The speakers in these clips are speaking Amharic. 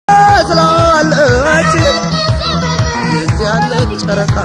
ስላለች ያለች ጨረቃ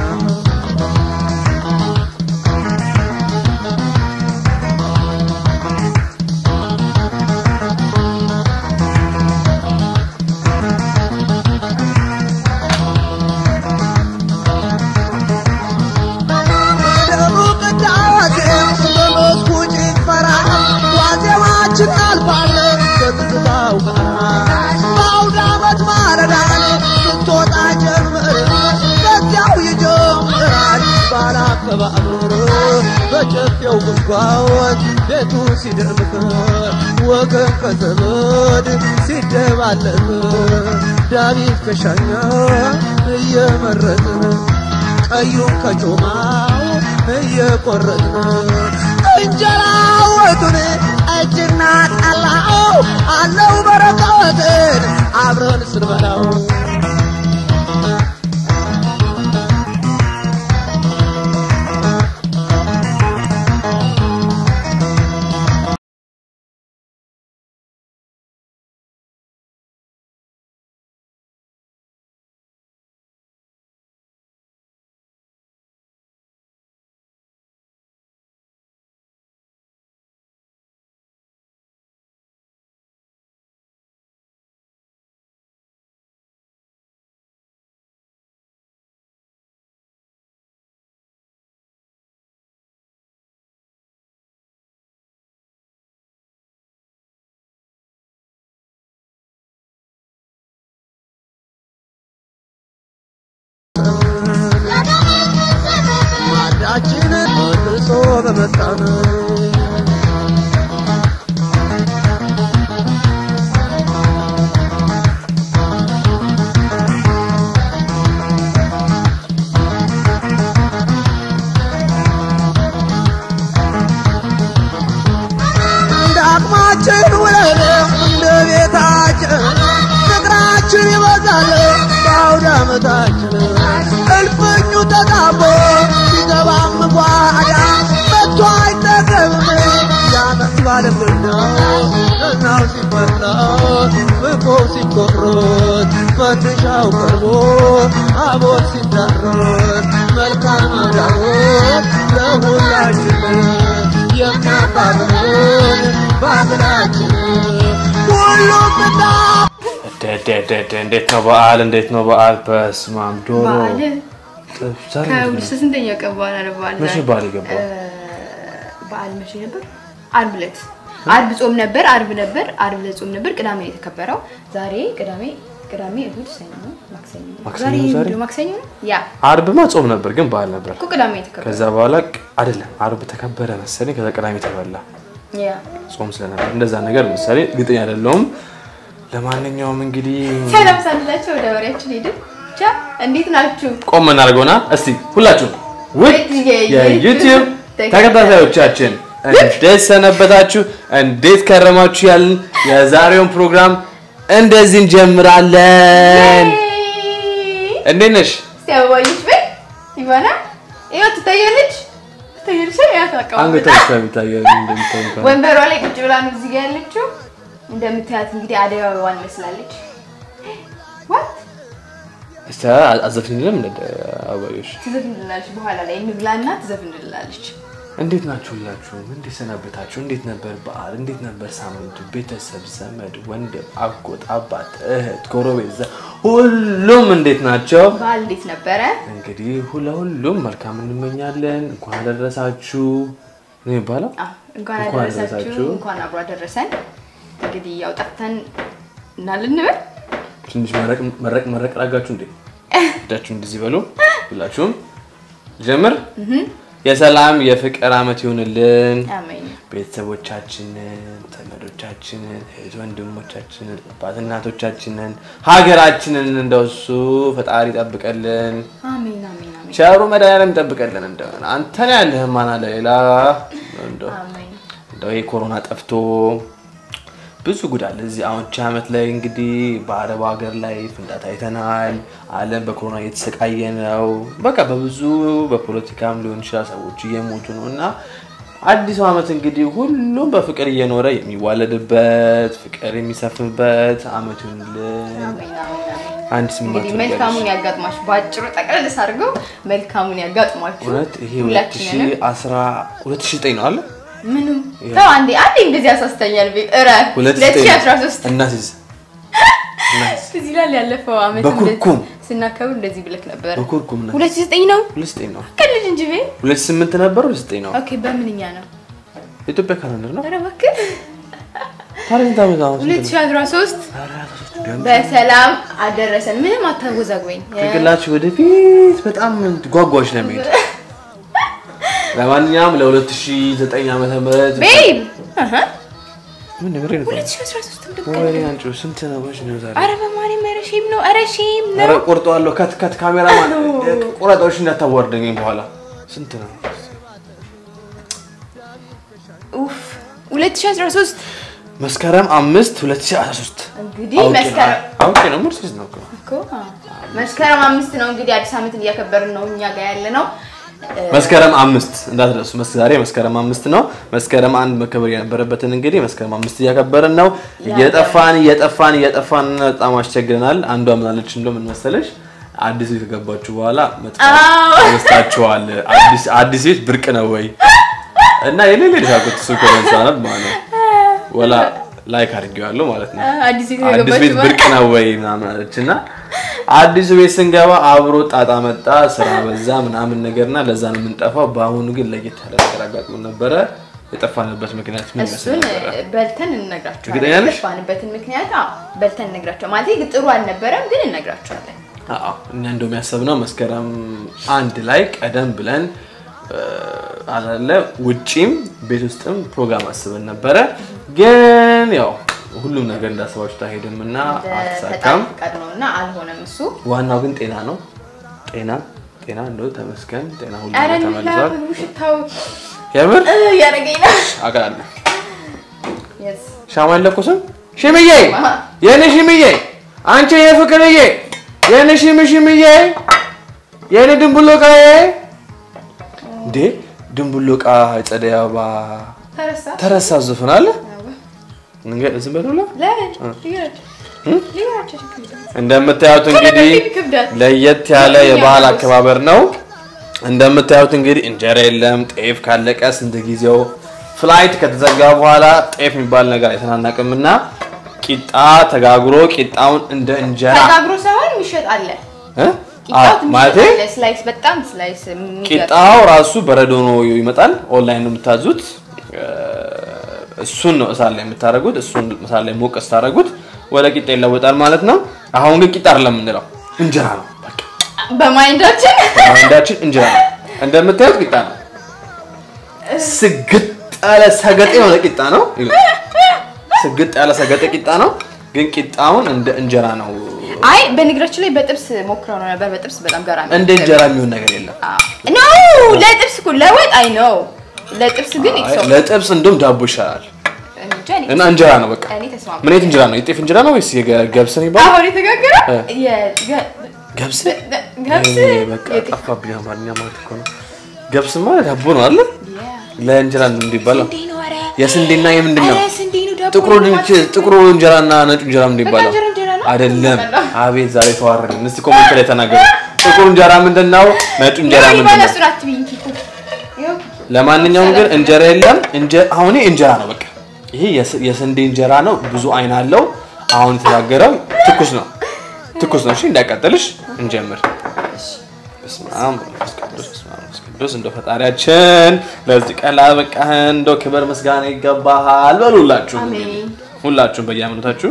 ደሙ ቅዳሴ በመስኩ ጭፈራ ዋዜማችን አልፋለ በትዝታው ጋር በአውደ ዓመት ማለዳን ስትወጣ ጀምር በዚያው ይጀምራል ባለ አከባበር በጨፌው ጉንጓን ቤቱ ሲደምቅ ወገን ከዘመድ ሲደባለቅ ዳዊት ከሻኛ እየመረጥን ቀዩን ከጮማው እየቆረጥን እንጀራ ወጡን እጅና ጠላው አለው በረከትን አብረን ስንበላው ማዳችንን መልሶ በመጣን እንደ አቅማችን ውለን እንደ ቤታችን ፍቅራችን ይበዛል በአውደ ዓመታችን እልፍኙ ተጣቦ ሲገባም ጓዳ መጥቶ አይጠገብም ያመት ባለምና እናው ሲፈላ ፍቆ ሲቆሮት ፈንድሻው ቀርቦ አቦት ሲዳሮት መልካም አዳሮት ለሁላችን የሚያባብለን ባህላችን ሁሉም ብና እንዴት ነው በዓል? እንዴት ነው በዓል? በስመ አብ ዶሮ በዓል ጥብስ ዛሬ ከሁለት ስንተኛው ቀን በኋላ ነው በዓል? መቼ ዛሬ? በዓል የገባው? እ፣ በዓል መቼ ነበር? አርብ ዕለት አርብ ጾም ነበር። አርብ ነበር። አርብ ዕለት ጾም ነበር። ቅዳሜ ነው የተከበረው። ዛሬ ቅዳሜ ቅዳሜ፣ እሁድ፣ ሰኞ፣ ማክሰኞ ማክሰኞ ዛሬ ዛሬ? ምንድን ነው? ማክሰኞ ነው ያ አርብማ ጾም ነበር ግን በዓል ነበር። እኮ ቅዳሜ የተከበረው ከዛ በኋላ ቅ- አይደለም አርብ ተከበረ መሰለኝ። ከዛ ቅዳሜ ተበላ ያ ጾም ስለነበር እንደዛ ነገር መሰለኝ። እርግጠኛ አይደለሁም። ለማንኛውም እንግዲህ ሰላም ሳንላቸው ወደ ወሬያችን ሄድን። ብቻ እንዴት ናችሁ? ቆም እናደርገውና እስቲ ሁላችሁም ውድ የዩቲዩብ ተከታታዮቻችን እንዴት ሰነበታችሁ? እንዴት ከረማችሁ? ያልን የዛሬውን ፕሮግራም እንደዚህ እንጀምራለን። እንዴት ነሽ? እስቲ አበባዮች በይ ይባና ይኸው ትታያለች ትታያለች ያት አንገቷ አቀማመጣ ብቻ የሚታየው እንደምታዩት ነው። ወንበሯ ላይ ቁጭ ብላ ነው እዚህ ጋር ያለችው። እንደምታያት እንግዲህ አደይ አበባን መስላለች። ዋት እስቲ አዘፍኝልም እንደ አበባዮሽ ትዘፍንልናለች። በኋላ ላይ እንብላና ትዘፍንልናለች። እንዴት ናችሁ? ሁላችሁም እንዴት ሰነበታችሁ? እንዴት ነበር በዓል? እንዴት ነበር ሳምንቱ? ቤተሰብ፣ ዘመድ፣ ወንድም፣ አጎት፣ አባት፣ እህት፣ ጎረቤት፣ ዘ- ሁሉም እንዴት ናቸው? በዓል እንዴት ነበረ? እንግዲህ ለሁሉም መልካም እንመኛለን። እንኳን አደረሳችሁ ነው የሚባለው። አዎ፣ እንኳን እንኳን አደረሳችሁ፣ አደረሳችሁ። እንኳን አብሮ አደረሰን። እንግዲህ ያው ጠፍተን እና ልንበል ትንሽ መረቅ መረቅ መረቅ ላጋችሁ እንዴ እጃችሁ እንደዚህ በሉ። ሁላችሁም ጀምር። የሰላም የፍቅር አመት ይሁንልን። አሜን። ቤተሰቦቻችንን፣ ዘመዶቻችንን፣ እህት ወንድሞቻችንን፣ አባት እናቶቻችንን፣ ሀገራችንን እንደሱ ፈጣሪ ይጠብቀልን። አሜን አሜን አሜን ቸሩ መድኃኒዓለም ይጠብቀልን። እንደሆነ አንተን ያለህ ማን አለ ሌላ? እንደው አሜን። እንደው ይሄ ኮሮና ጠፍቶ ብዙ ጉድ አለ እዚህ አሁን ቺ ዓመት ላይ እንግዲህ በአረብ ሀገር ላይ ፍንዳታ አይተናል። ዓለም በኮሮና እየተሰቃየ ነው። በቃ በብዙ በፖለቲካም ሊሆን ይችላል ሰዎች እየሞቱ ነው እና አዲሱ ዓመት እንግዲህ ሁሉም በፍቅር እየኖረ የሚዋለድበት ፍቅር የሚሰፍንበት ዓመት ይሁንልን። አንድ ስማት እንግዲህ መልካሙን ያጋጥማችሁ። በአጭሩ ጠቅለል አድርገው መልካሙን ያጋጥማችሁ። እውነት ይሄ ሁላችንንም 2009 ነው አለ ምንም ተው አንዴ አንዴ እንደዚህ ያሳስተኛል። ቤት እረ 2013 እናሲዝ እናሲዝ እዚህ ላይ ያለፈው ዓመት በኩርኩም እንደዚህ ስናከብር እንደዚህ ብለክ ነበር። በኩርኩም ነው 2009 ነው 2009 ነው ከልጅ እንጂ ቤ 2008 ነበር 2009 ነው ኦኬ በምንኛ ነው? የኢትዮጵያ ካላንደር ነው ኧረ እባክህ ታዲያ ስንት ዓመት አሁን ስንት ነው? 2013 ኧረ ሦስት ገና በሰላም አደረሰን። ምንም አታወዛግበኝ። ጭንቅላችሁ ወደፊት በጣም ጓጓዎች ነው የሚሄድ ለማንኛውም ለ2009 ዓመተ ምህረት ቤብ አሃ ምን ነገር ነው 2013 እንደው ወይኔ አንቺ ስንት ነው ወሽ ነው ዛሬ ኧረ በማርያም ኧረ ሼም ነው ኧረ ሼም ኧረ ነው። ቆርጠዋለሁ ከት ከት ካሜራ ማለት ቁረጣዎች እንዳታዋርደኝ በኋላ ስንት ነው ኡፍ 2013 መስከረም አምስት 2013 እንግዲህ አውቄ ነው መስከረም አውቄ ነው ሙርሲዝ ነው እኮ እኮ መስከረም አምስት ነው እንግዲህ አዲስ ዓመትን እያከበርን ነው እኛ ጋር ያለ ነው። መስከረም አምስት እንዳትረሱ። መስ- ዛሬ መስከረም አምስት ነው። መስከረም አንድ መከበር የነበረበትን እንግዲህ መስከረም አምስት እያከበርን ነው። እየጠፋን እየጠፋን እየጠፋን በጣም አስቸግረናል። አንዷ ምናለች እንደው ምን መሰለሽ አዲስ ቤት ከገባችሁ በኋላ መጥፋት አዎ። ተነስታችኋል። አዲስ አዲስ ቤት ብርቅ ነው ወይ እና የሌለ ሊሳቁት እሱ ኮሜንት ማለት ነው ወላ ላይክ አድርጌዋለሁ ማለት ነው። አዲስ ቤት አዲስ ቤት የገባችሁ ብርቅ ነው ወይ ምናምን አለች እና አዲሱ ቤት ስንገባ አብሮ ጣጣ መጣ፣ ስራ በዛ ምናምን ነገርና ለዛ ነው የምንጠፋው። በአሁኑ ግን ለየት ያለ ነገር አጋጥሞ ነበረ። የጠፋንበት ምክንያት ምን ይመስል እሱን ነበረ? በልተን እንነግራቸዋለን። እርግጠኛ ነሽ? የጠፋንበትን ምክንያት አዎ በልተን እንነግራቸዋለን። ማለት ግን ጥሩ አልነበረም፣ ግን እንነግራቸዋለን። አዎ እኛ እንደውም ያሰብነው መስከረም አንድ ላይ ቀደም ብለን እ፣ አላለ ውጪም ቤት ውስጥም ፕሮግራም አስበን ነበረ። ግን ያው ሁሉም ነገር እንዳሰባችሁት አይሄድም እና ፈጣሪ አልተሳካም። ፈቃድ ነው እና አልሆነም እሱ። ዋናው ግን ጤና ነው። ጤና ጤና እንደው ተመስገን ጤና ሁሉ ኧረ ነገር ተመልሷል። ምግቡ ሽታው የምር እ እያደረገኝ ነው። አውቃለሁ። Yes. ሻማ አለኩስም ሽምዬ የኔ ሽምዬ አንቺ የፍቅርዬ የኔ ሽም ሽምዬ የኔ ድንቡሎቃዬ እንዴ ድንቡሎቃ ጸደይ አበባ ተረሳ? ተረሳ ዘፈን አለ አዎ። እንገ- ዝም በሉላ ለምን? ሊገራቸው ሊገራቸው ችግር የለም። እንደምታዩት እንግዲህ ክብደት ለየት ያለ የባህል አከባበር ነው። እንደምታዩት እንግዲህ እንጀራ የለም። ጤፍ ካለቀ ስንት ጊዜው ፍላይት ከተዘጋ በኋላ ጤፍ የሚባል ነገር አይተናናቅም እና ቂጣ ተጋግሮ ቂጣውን እንደ እንጀራ ተጋግሮ ሳይሆን የሚሸጥ አለ። እ? ቂጣው አዎ፣ ትንሽ ማለቴ አለ። ስላይስ በጣም ስላይስ የሚገርም። ቂጣው ራሱ በረዶ ነው ይመጣል። ኦንላይን ነው የምታዙት። እ፣ እሱን ነው እሳት ላይ የምታደርጉት። እሱን እሳት ላይ ሞቅ ስታደርጉት ወደ ቂጣ ይለወጣል ማለት ነው። አሁን ግን ቂጣ አይደለም የምንለው እንጀራ ነው በቃ። በማይንዳችን አንዳችን እንጀራ ነው። እንደምታዩት ቂጣ ነው። ስግጥ ያለ ሰገጤ የሆነ ቂጣ ነው። ስግጥ ያለ ሰገጤ ቂጣ ነው። ግን ቂጣውን እንደ እንጀራ ነው። አይ በነገራችን ላይ በጥብስ ሞክረው ነው ነበር። በጥብስ በጣም ገራሚ እንደ እንጀራ የሚሆን ነገር የለም። ኖ ለጥብስ እኮ ለወጥ አይ ነው ለጥብስ ግን አይ፣ ኢትስ ለጥብስ እንደውም ዳቦ ይሻላል እንጃ እኔ እና እንጀራ ነው በቃ። እኔ ተስማማ ምን አይነት እንጀራ ነው? የጤፍ እንጀራ ነው ወይስ የገብስ ነው ይባላል? አሁን የተጋገረ እ። የገ- ገብስ ገ- ገብስ ይሄ በቃ የጤፍ- ጠፋብኝ። አማርኛ ማለት እኮ ነው። ገብስ ማለት ዳቦ ነው አይደል? Yeah. ለእንጀራ ነው እንዲባለው ስንዴ ነው ኧረ የስንዴና የምንድን ነው? ኧረ ስንዴ ነው ዳቦ ጥቁሩ ነው ድንች ማለት ጥቁሩ እንጀራና ነጩ እንጀራ ምንድን ይባላል? እንጀራ እንጀራ ነው? አይደለም። በቃ። አቤት ዛሬ ተዋረድን። እስቲ ኮሜንት ላይ ተናገሩ። ጥቁሩ እንጀራ ምንድን ነው? ነጩ እንጀራ ይኸው ምንድን ነው? ባለሱን አትብይኝ ኪኩ። ይኸው ለማንኛውም ግን እንጀራ የለም። እንጀ- አሁን ይሄ እንጀራ ነው በቃ። ይሄ የስ- የስንዴ እንጀራ ነው። ብዙ አይን አለው። አሁን የተጋገረው ትኩስ ነው። ትኩስ ነው። እሺ እንዳያቃጥልሽ እንጀምር። በስመ አብ ወመንፈስ ቅዱስ በስመ አብ ወመንፈስ ቅዱስ እንደው ፈጣሪያችን ለዚህ ቀን ላበቃህን እንደው ክብር ምስጋና ይገባሃል በሉላችሁ። አሜን። ሁላችሁም በየሃይማኖታችሁ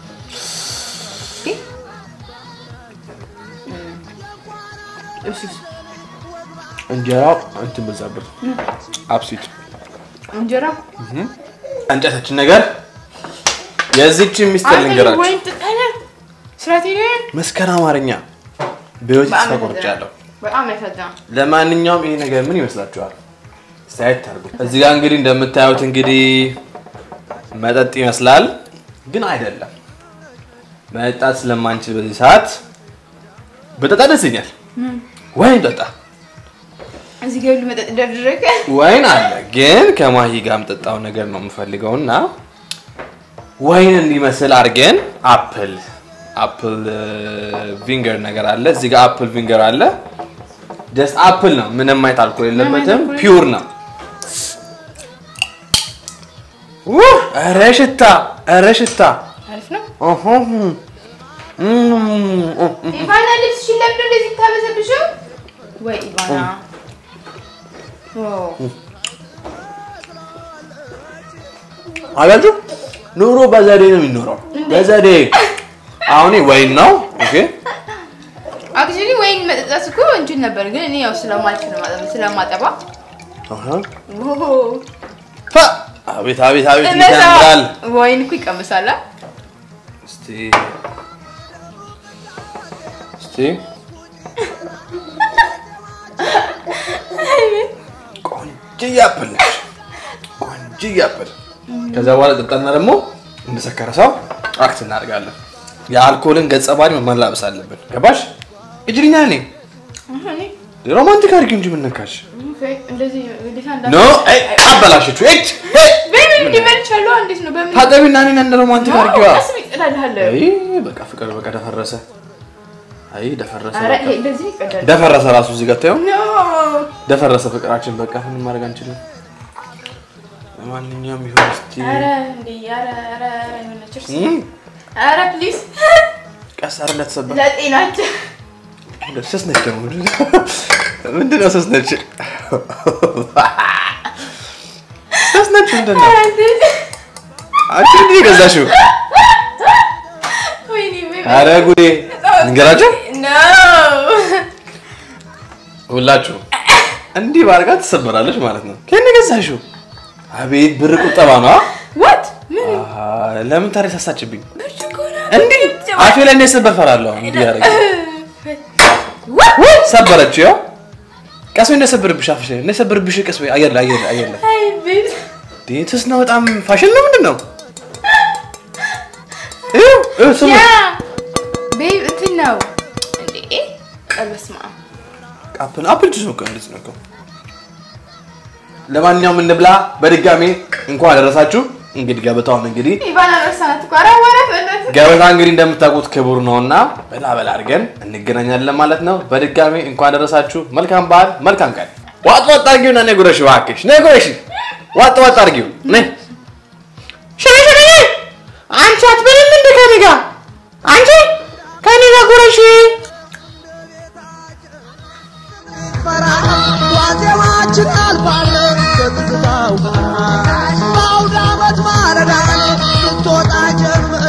እሺ እሺ። እንጀራው እንትን በዛብር አብሲት እንጀራ እንጨታችን ነገር የዚችን ሚስጥር ልንገራችሁ። ወይ ጥጠነ ስራት ሄደ መስከረ አማርኛ በህይወት በጣም ተስፋ ቆርጫለሁ። በጣም ያሳዝናል። ለማንኛውም ይሄ ነገር ምን ይመስላችኋል? ሳይት ታርጉ። እዚህ ጋር እንግዲህ እንደምታዩት እንግዲህ መጠጥ ይመስላል፣ ግን አይደለም። መጠጣት ስለማንችል በዚህ ሰዓት በጠጣ ደስ ይለኛል። ወይም ጠጣ እዚህ ጋር ሁሉ መጠጥ ደርድረግ ወይን አለ ግን ከማሂ ጋር የምጠጣው ነገር ነው የምፈልገው እና ወይን እንዲመስል አድርገን አፕል አፕል ቪንገር ነገር አለ እዚህ ጋር አፕል ቪንገር አለ ጀስት አፕል ነው ምንም አይነት አልኮል የለበትም አልኮል ፒውር ነው ውህ! ኧረ ሽታ ኧረ ሽታ አሪፍ ነው። ኦሆም። እም፣ ኢቫና ልብስሽን ለምንድን ነው እንደዚህ የምታበሰብሽው? ወይ ኢቫና ኦ፣ አያችሁ ኑሮ በዘዴ ነው የሚኖረው በዘዴ አሁን ወይን ነው ኦኬ አክቹዋሊ ወይን መጠጣት እኮ እንችል ነበር፣ ግን እኔ ያው ስለማልችል ነው ማጠብ ስለማጠባ አሃ ኦ፣ ፋ! አቤት አቤት አቤት እነዛ ይጨምራል ወይን እኮ ይቀምሳል። አ? እስቲ እስቲ ቆንጆ አፕል ነች ቆንጆ አፕል ከዛ በኋላ ጠጣና ደግሞ እንደሰከረ ሰው አክት እናደርጋለን የአልኮልን ገጸ ባህሪ መላበስ አለብን ገባሽ እጅልኛ ኔ አሁን እኔ ሮማንቲክ አድርጊ እንጂ ምን ነካሽ ኦኬ፣ እንደዚህ ግዴታ እንዳ ኖ አይ አበላሽችሁ እጅ ቤቢ እንዲመልቻለሁ። እንዴት ነው በምን ታጠቢና እኔን እንደ ሮማንቲክ አድርጊዋ ቀስ ብዬ እቀዳልሃለሁ። አይ በቃ ፍቅር በቃ ደፈረሰ አይ ደፈረሰ ኧረ በቃ ይሄ እንደዚህ ይቀዳል። ደፈረሰ ራሱ እዚህ ጋር ታየው ኖ ደፈረሰ ፍቅራችን በቃ ምንም ማድረግ አንችልም ለማንኛውም ይሁን እስቲ ኧረ እንዴ ኧረ ኧረ የሆነ ችርስ እም፣ ኧረ ፕሊዝ ቀስ አረ እንዳትሰበር ለጤናችን ስስ ነች ደግሞ ምንድን ነው ስስ ነች ስስ ነች ምንድን ነው ኧረ እንዴት አንቺ እንዲህ የገዛሽው ወይኔ ቤቢ አረ ጉዴ ንገራቸው ኖ ሁላችሁ እንዲህ ባርጋ ትሰበራለች ማለት ነው ከእኔ ገዛሽው አቤት ብር ቁጠባ ነው አ? ዋት ምን አሃ፣ ለምን ታዲያ ሳሳችብኝ ብርጭቆ ነው እንዲህ አፌ ላይ እንደሰበር ፈራለሁ እንዲህ ያደረገ ዋት ሰበረችው ያው ቀስ ወይ እንደሰበርብሽ አፍሽ ላይ እንደሰበርብሽ ቀስ ወይ አየር ላይ አየር ላይ አየር ላይ አይ ቤቢ ዴትስ ነው በጣም ፋሽን ነው ምንድን ነው ይኸው ይኸው ስሙ ያ ቤቢ እንትን ነው እንዴ በስመ አብ አፕል አፕል ጁስ ነው እኮ እንደዚህ ነው እኮ ለማንኛውም እንብላ በድጋሚ እንኳን አደረሳችሁ እንግዲህ ገበታውን እንግዲህ ኢቫና ረሳናት እኮ ኧረ ወረፍ በእናትህ ገበታ እንግዲህ እንደምታውቁት ክቡር ነውና በላ በላ አድርገን እንገናኛለን ማለት ነው። በድጋሚ እንኳን ደረሳችሁ። መልካም በዓል፣ መልካም ቀን። ዋጥ ዋጥ አድርጊውና ነይ ጉረሽ እባክሽ፣ ነይ ጉረሽ። ዋጥ ዋጥ አድርጊው ነይ። ሽሪ ሽሪ፣ አንቺ አትበይም እንደ ከኔ ጋር አንቺ ከኔ ጋር ጉረሽ። ዋዜማችን አልፋለ በትዝታው በአውደ ዓመት ማረዳን ስትወጣ ጀምር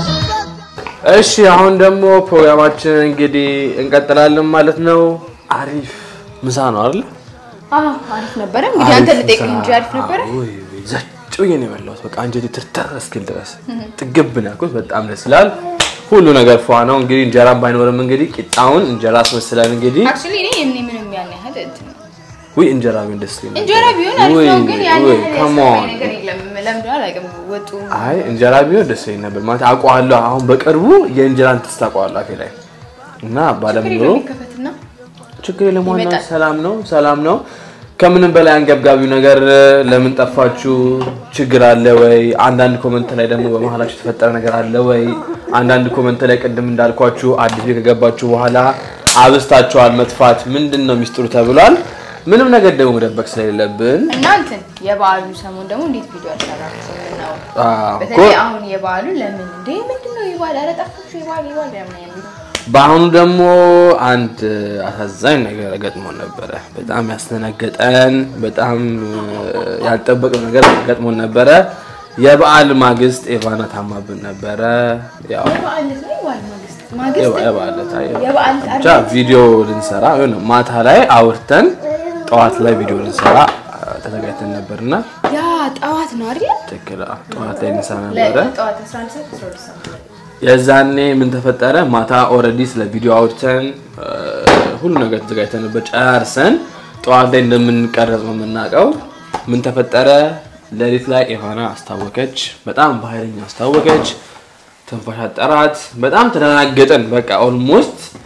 እሺ አሁን ደግሞ ፕሮግራማችን እንግዲህ እንቀጥላለን ማለት ነው። አሪፍ ምሳ ነው አይደል? አዎ አሪፍ ነበረ እንግዲህ አንተ ልጠይቅህ እንጂ አሪፍ ነበረ ዘጭ ብዬ ነው የበላሁት። በቃ አንጀቴ ትርተር እስኪል ድረስ ጥግብ ነው ያልኩት። በጣም ደስ ይላል። ሁሉ ነገር ፏ ነው። እንግዲህ እንጀራም ባይኖርም እንግዲህ ቂጣውን እንጀራ አስመስለን እንግዲህ አክቹዋሊ እኔ እኔ ምንም ያን ያህል እንትን ውይ እንጀራ ቢሆን ደስ ይለኛል። እንጀራ ቢሆን አሪፍ ውይ፣ ነው፣ ግን ያን ውይ፣ ያህል come ያስጠላኝ on። ነገር የለም። ለምዶ አላውቅም ወጡ አይ እንጀራ ቢሆን ደስ ይለኝ ነበር ማለት አውቀዋለሁ። አሁን በቅርቡ የእንጀራን ትስት አውቀዋለሁ አፌ ላይ እና ባለም ፍሪ ኑሮ ከፈትና ችግር የለም። ዋናው ይመጣል። ሰላም ነው፣ ሰላም ነው። ከምንም በላይ አንገብጋቢው ነገር ለምን ጠፋችሁ፣ ችግር አለ ወይ? አንዳንድ ኮመንት ላይ ደግሞ በመሀላችሁ የተፈጠረ ነገር አለ ወይ? አንዳንድ ኮመንት ላይ ቅድም እንዳልኳችሁ አዲስ ቤት ከገባችሁ በኋላ አብስታችኋል መጥፋት ምንድን ነው ሚስጥሩ ተብሏል። ምንም ነገር ደግሞ መደበቅ ስለሌለብን እና እንትን የበዓሉ ሰሞን ደግሞ እንዴት ቪዲዮ አልሰራችም ነው አዎ እኮ በተለይ አሁን የበዓሉ ለምን እንዴ ምንድን ነው የበዓል ኧረ ጠፋችሁ የበዓል የበዓል ለምን የሚሉ በአሁኑ ደግሞ አንድ አሳዛኝ ነገር ገጥሞን ነበረ። በጣም ያስደነገጠን በጣም ያልጠበቅነው ነገር ገጥሞን ነበረ። የበዓል ማግስት ኤቫና ታማብን ነበረ። ያው የበዓል ዕለት ነው የበዓል ማግስት ማግስት የበዓል ዕለት አይ፣ የበዓል ብቻ ቪዲዮ ልንሰራ የሆነ ማታ ላይ አውርተን ጠዋት ላይ ቪዲዮ ልንሰራ ተዘጋጅተን ነበርና ያ ጠዋት ነው አይደል ትክክል አዎ፣ ጠዋት ላይ ልንሰራ ነበረ። ጠዋት 11 ሰዓት 12 ሰዓት የዛኔ ምን ተፈጠረ? ማታ ኦልሬዲ ስለ ቪዲዮ አውርተን ሁሉ ነገር ተዘጋጅተንበት ጨርሰን ጠዋት ላይ እንደምንቀረጽ ነው የምናውቀው። ምን ተፈጠረ? ሌሊት ላይ ኤቫና አስታወቀች። በጣም በኃይለኛ አስታወቀች። ትንፋሽ አጠራት። በጣም ተደናገጠን። በቃ ኦልሞስት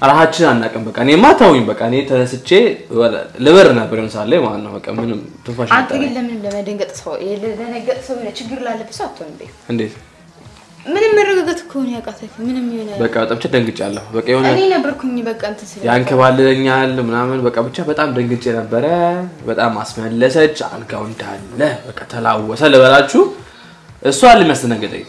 ራሳችን አናውቅም። በቃ እኔማ ተውኝ። በቃ እኔ ተነስቼ ወደ- ልበር ነበር የሆነ ሰዓት ላይ ማለት ነው። በቃ ምንም ትንፋሽ አንተ ግን አልጠራኝ። ለምን ለመደንገጥ ሰው ለደነገጥ ሰው የሆነ ችግር ላለበት ሰው አትሆንም። ቤት እንዴት ምንም መረጋጋት እኮ ነው ያቃተህ። ምንም የሆነ በቃ በጣም ብቻ ደንግጫለሁ። በቃ የሆነ እኔ ነበርኩኝ በቃ እንትን ስለ ያንከባልለኛል ምናምን በቃ ብቻ በጣም ደንግጬ ነበረ። በጣም አስመለሰች። አልጋው እንዳለ በቃ ተላወሰ ልበላችሁ። እሷ ሊመስነገጠኝ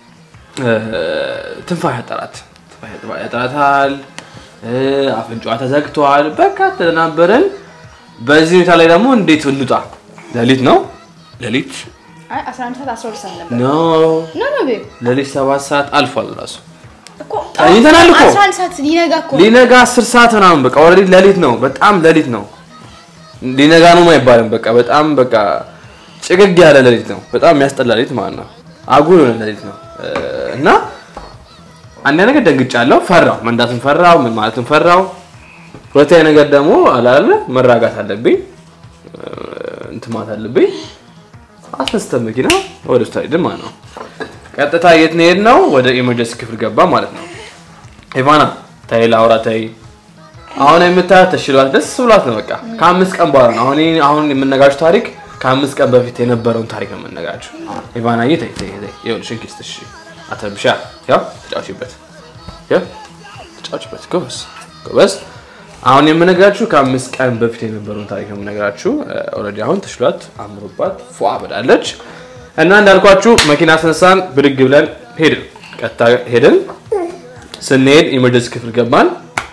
ትንፋሽ ያጠራት ትንፋሽ ያጠራታል። አፍንጫዋ ተዘግቷል። በቃ ተደናበረን። በዚህ ሁኔታ ላይ ደግሞ እንዴት እንውጣ? ሌሊት ነው ሌሊት አይ 11 ሰዓት 12 ሰዓት ነበር። ኖ ኖ ኖ ቤብ ሌሊት ሰባት ሰዓት አልፏል ራሱ እኮ ተኝተናል እኮ። 11 ሰዓት ሊነጋ እኮ ሊነጋ አስር ሰዓት ምናምን በቃ ኦልሬዲ ሌሊት ነው። በጣም ሌሊት ነው። ሊነጋ ነው አይባልም። በቃ በጣም በቃ ጭግግ ያለ ሌሊት ነው። በጣም የሚያስጠላ ሌሊት ማለት ነው። አጉል የሆነ ሌሊት ነው እ እና አንድ ነገር ደንግጫለሁ። ፈራው፣ መንዳትን ፈራው፣ ምን ማለትን ፈራው። ሁለተኛ ነገር ደግሞ አላለ መራጋት አለብኝ እ እንትን ማለት አለብኝ። አስነስተን መኪና ወደ ውስጥ ሄድን ማለት ነው። ቀጥታ የት ነው የሄድነው? ወደ ኢመርጀንሲ ክፍል ገባ ማለት ነው። ኢቫና ተይ ላውራ ተይ። አሁን የምታያት ተሽሏት ደስ ብሏት ነው። በቃ ከአምስት ቀን በኋላ ነው አሁን ይሄ- አሁን የምነጋችሁ ታሪክ ከአምስት ቀን በፊት የነበረውን ታሪክ ነው የምነጋችሁ። ኢቫናዬ ተይ ተይ ተይ፣ ይኸውልሽ እንኪ እስኪ እሺ፣ አትረብሻ። ያው ተጫውቺበት፣ ያው ተጫውቺበት። ጎበዝ ጎበዝ። አሁን የምነግራችሁ ከአምስት ቀን በፊት የነበረውን ታሪክ ነው የምነግራችሁ። ኦልሬዲ አሁን ተሽሏት አምሮባት ፏ ብላለች። እና እንዳልኳችሁ መኪና አስነሳን፣ ብድግ ብለን ሄድን። ቀጥታ ሄድን። ስንሄድ ኢመርጀንሲ ክፍል ገባን።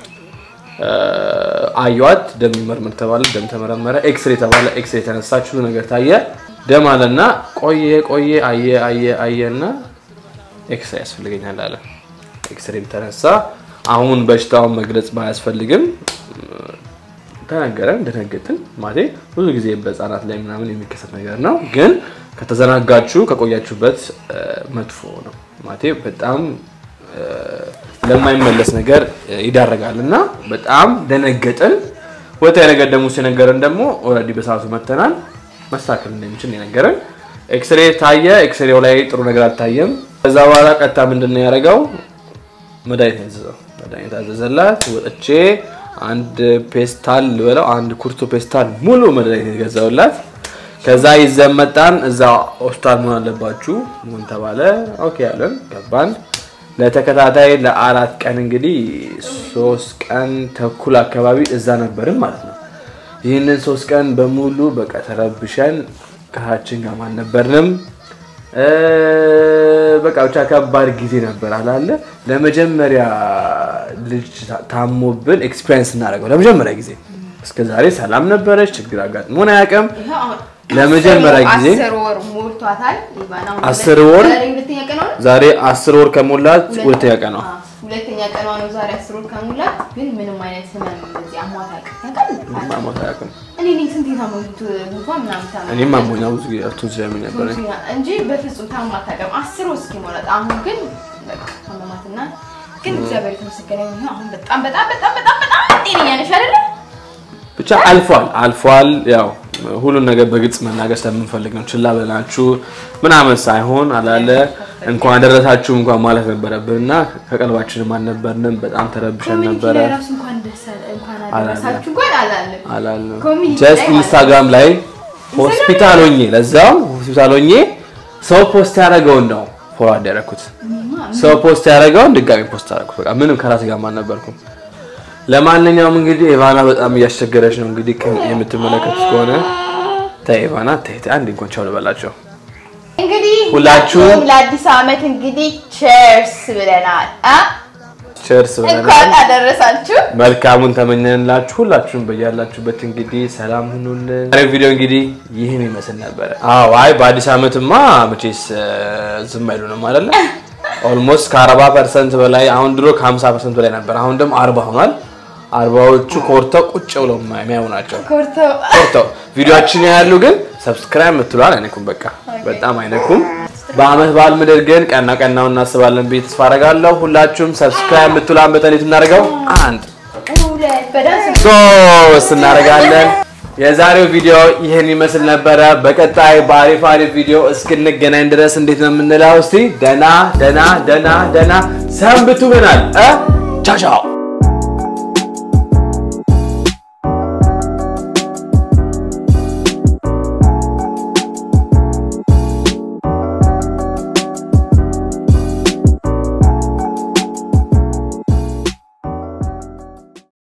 አዩዋት። ደም ይመርምር ተባለ። ደም ተመረመረ። ኤክስሬ ተባለ። ኤክስሬ ተነሳች። ሁሉ ነገር ታየ። ደም አለና ቆየ ቆየ አየ አየ አየና ኤክስሬ ያስፈልገኛል አለ። ኤክስሬም ተነሳ። አሁን በሽታውን መግለጽ ባያስፈልግም ተነገረን። ደነገጥን። ማለቴ ብዙ ጊዜ በህፃናት ላይ ምናምን የሚከሰት ነገር ነው፣ ግን ከተዘናጋችሁ ከቆያችሁበት እ፣ መጥፎ ነው። ማለቴ በጣም እ፣ ለማይመለስ ነገር እ፣ ይዳረጋል እና በጣም ደነገጥን። ሁለተኛ ነገር ደግሞ ሲነገረን ደግሞ ኦልሬዲ በሰዓቱ መተናል መስተካከል እንደሚችል ነው የነገረን። ኤክስሬ ታየ። ኤክስሬው ላይ ጥሩ ነገር አልታየም። ከዛ በኋላ ቀጥታ ምንድን ነው ያደረገው? መድኃኒት ያዘዘው መድኃኒት አዘዘላት። ወጥቼ አንድ ፔስታል ልበለው አንድ ኩርቶ ፔስታል ሙሉ መድኃኒት የገዛውላት። ከዛ ይዘን መጣን። እዛ ሆስፒታል መሆን አለባችሁ ምን ተባለ። ኦኬ ያለን ገባን። ለተከታታይ ለአራት ቀን እንግዲህ ሶስት ቀን ተኩል አካባቢ እዛ ነበርን ማለት ነው። ይህንን ሶስት ቀን በሙሉ በቃ ተረብሸን ከሀችን ጋር አልነበርንም። እ፣ በቃ ብቻ ከባድ ጊዜ ነበር አላለ። ለመጀመሪያ ልጅ ታ- ታሞብን ኤክስፒሪየንስ እናደርገው ለመጀመሪያ ጊዜ። እስከ ዛሬ ሰላም ነበረች፣ ችግር አጋጥሞን አያውቅም። ይኸው አሁን ለመጀመሪያ ጊዜ አስር ወር ሞልቷታል። ኢቫና አሁን አስር ወር? ዛሬ ሁለተኛ ቀኗ ነው። ዛሬ አስር ወር ከሞላት ሁለተኛ ቀን ነው። አዎ፣ ሁለተኛ ቀኗ ነው ዛሬ አስር ወር ከሞላት። ግን ምንም አይነት ህመም እንደዚህ አሟት አያውቅም። ታውቃለህ? ማሞት አያውቅም። እኔ ነኝ ስንት የታመሙት ጉንፋን ምናምን ታመሙ እኔም አሞኛ ብዙ ጊዜ ቱዝ ስለሚ ነበር እንጂ በፍጹም ታማ አታውቅም። አስር ወር እስኪሞላት አሁን ግን በቃ ታመማትና ግን እግዚአብሔር የተመሰገነ ይሁን። አሁን በጣም በጣም በጣም በጣም በጣም ጤነኛ ነሽ አይደለ? ብቻ አልፏል አልፏል። ያው ሁሉን ነገር በግልጽ መናገር ስለምንፈልግ ነው። ችላ ብለናችሁ ምናምን ሳይሆን አላለ እንኳን ደረሳችሁ እንኳን ማለት ነበረብን እና ከቀልባችንም አልነበርንም። በጣም ተረብሸን ኮሚኒቲ ነበረ ላይ ራሱ እንኳን ደስ አለ እንኳን አደረሳችሁ እንኳን አላለም። አላልንም። ኮሚኒቲ ጀስት ላይ ማለት ኢንስታግራም ላይ ሆስፒታል ሆኜ ለዛው ሆስፒታል ሆኜ ሰው ፖስት ያደረገውን ነው ፎርዋርድ ያደረኩት። ሰው ፖስት ያደረገውን ድጋሚ ፖስት አደረኩት። በቃ ምንም ከራሴ ጋር አልነበርኩም። ለማንኛውም እንግዲህ ኢቫና በጣም እያስቸገረች ነው። እንግዲህ ከ- የምትመለከቱት ከሆነ ተይ ኢቫና ተይ ተይ፣ አንድ እንኳን ቻው ልበላቸው። እንግዲህ ሁላችሁም ሁላችሁም ለአዲስ ዓመት እንግዲህ ቸርስ ብለናል። አ ቸርስ እንኳን ብለናል። አደረሳችሁ። መልካሙን ተመኘንላችሁ። ሁላችሁም በያላችሁበት እንግዲህ ሰላም ሁኑልን። ዛሬው ቪዲዮ እንግዲህ ይህን ይመስል ነበረ። አዎ አይ በአዲስ ዓመትማ መቼስ እ፣ ዝም አይሉንም አይደለ? ኦልሞስት ከ40 ፐርሰንት በላይ አሁን ድሮ ከ50 ፐርሰንት በላይ ነበር። አሁን ደግሞ 40 ሆኗል። አርባዎቹ ኮርተው ቁጭ ብለው የሚያዩ ናቸው። ኮርተው ኮርተው ቪዲዮአችን ያሉ ግን ሰብስክራይብ የምትሏል አይነኩም። በቃ በጣም አይነኩም። በአመት በዓል ምድር ግን ቀና ቀናው እናስባለን ብዬ ተስፋ አደርጋለሁ። ሁላችሁም ሰብስክራይብ የምትሏን በተኔት እናደርገው አንድ ሁለት በዳንስ ሶስት እናደርጋለን። የዛሬው ቪዲዮ ይህን ይመስል ነበረ። በቀጣይ በአሪፍ አሪፍ ቪዲዮ እስክንገናኝ ድረስ እንዴት ነው የምንለው? እስቲ ደና ደና ደና ደና ሰንብቱ ብናል። ቻው ቻው